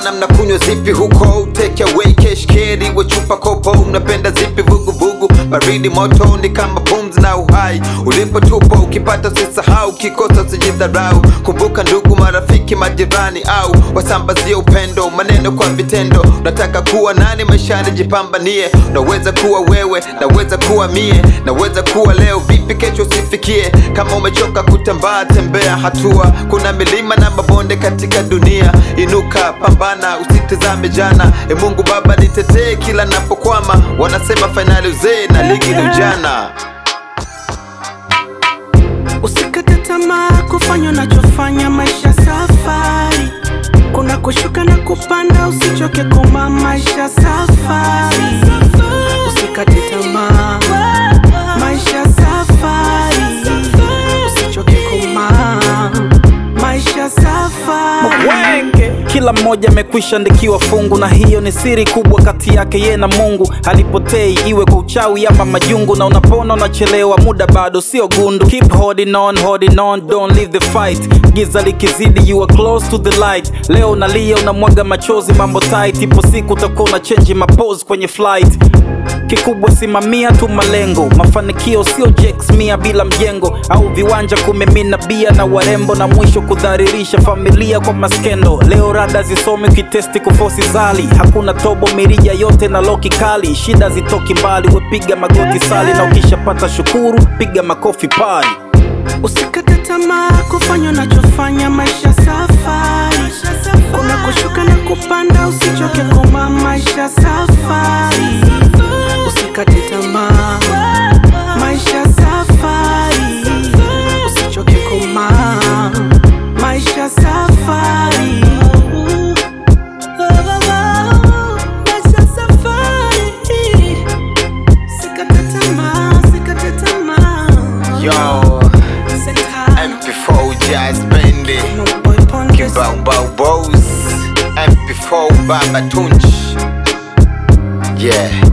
bwana mnakunywa zipi huko take away cash carry we chupa kopo mnapenda zipi vuguvugu baridi moto ni kama pumzi na uhai ulipo tupo ukipata usisahau ukikosa usijidharau kumbuka ndugu marafiki majirani au wasambazie upendo maneno kwa vitendo unataka kuwa nani maishani jipambanie unaweza kuwa wewe naweza kuwa mie naweza kuwa leo vipi kesho usifikie kama umechoka kutambaa tembea hatua kuna milima na mabonde katika dunia inuka pambana usitizame jana e mungu baba nitetee kila napokwama wanasema fainali uzee na ligi ni ujana Usikate tamaa kufanya unachofanya, maisha safari, kuna kushuka na kupanda, usichoke koma, maisha safari. Usikate tamaa, maisha safari, usichoke koma, maisha safari. wenge kila mmoja amekwisha andikiwa fungu na hiyo ni siri kubwa kati yake ye na mungu halipotei iwe kwa uchawi ama majungu na unapona unachelewa muda bado sio gundu keep holding on, holding on, don't leave the fight giza likizidi you are close to the light leo unalia unamwaga machozi mambo tight ipo siku utakuwa una change mapose kwenye flight kikubwa simamia tu malengo mafanikio sio jeks mia bila mjengo au viwanja kumimina bia na warembo na mwisho kudharirisha familia kwa maskendo leo rada zisome ukitesti kufosi zali hakuna tobo mirija yote na loki kali shida zitoki mbali wepiga magoti sali na ukishapata shukuru piga makofi pali Usikate tamaa kufanya unachofanya, maisha safari, kuna kushuka na kupanda, usichoke koma, maisha safari. Usikate tamaa, maisha safari, usichoke koma, maisha safari. Maisha safari, usikate tamaa, usikate tamaa. yo mp4 jazz bendi kibao bao bows mp4 baba tunch yeah